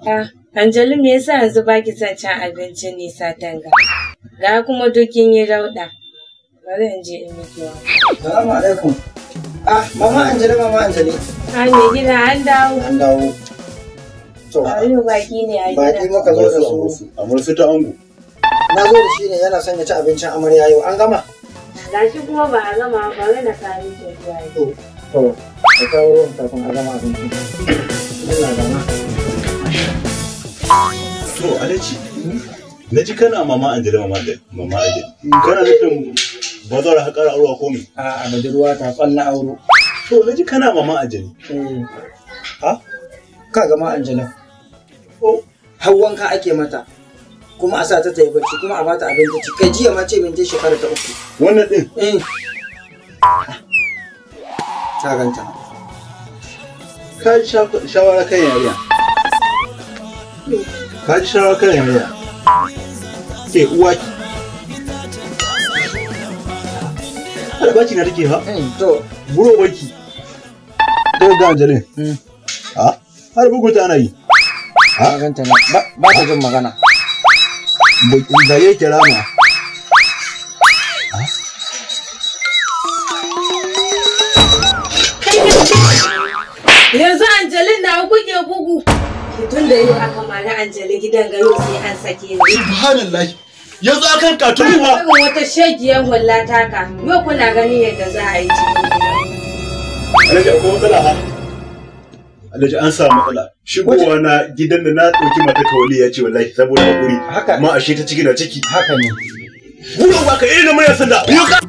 Ah, Anjali me yasa yanzu baki son cin abincin nisa tanga? Ga kuma dukin yi rauɗa. Bari in je in miki wa. Salamu alaikum. Ah, mama Anjali, mama Anjali. Ah, me gida an dawo. An dawo. To, Ayo baki ne a baki gida. muka zo da su. Amur su ta ango. Na zo da shi ne yana son ya ci abincin amarya yau. An gama? Gashi kuma ba a gama bari na sami ki zuwa yau. To, to, ka kawo ruwan kafin a gama abinci. Allah gama. To Alhaji. Na ji kana mama Anjali mama Anjali. Mama Anjali. Kana nufin ba za ka ƙara aure ko me? A a budurwa ta kwalla auro. To na ji kana mama Anjali. Eh, Ha? ka gama Anjala. Oh. Har wanka ake mata. Kuma a sa ta ta yi bacci kuma a bata abinci ci. Kai jiya ma ce min je shekara ta uku. Wannan din. Eh. Ta ganta. Ka ji sha- shawara kan yariya. Ka ji shawara kan yariya. Ke uwa ki. Har baki na take ha? Eh, to, Buro baki. Daga ga Anjali. mm, Ha? Har bugu ta ana yi. ta ganta na. Ba ba ta jin magana. Da yake rama. Yanzu Anjali na kuke bugu. Tun da yau aka mara Anjali gidan gado sai an sake ni. Subhanallahi. Yanzu akan katunu Irin wata shagiyar hulla taka. Yau kuna ganin yadda za a yi cikin gida. Alhaji akwai matsala ha? Alhaji an samu matsala. Shigowa na gidan da na ɗauki mata kawali ya ce wallahi saboda hakuri. Haka. Amma ashe ta ciki na ciki. Haka ne. Buro ba ka irin na murya sanda. Yau ka.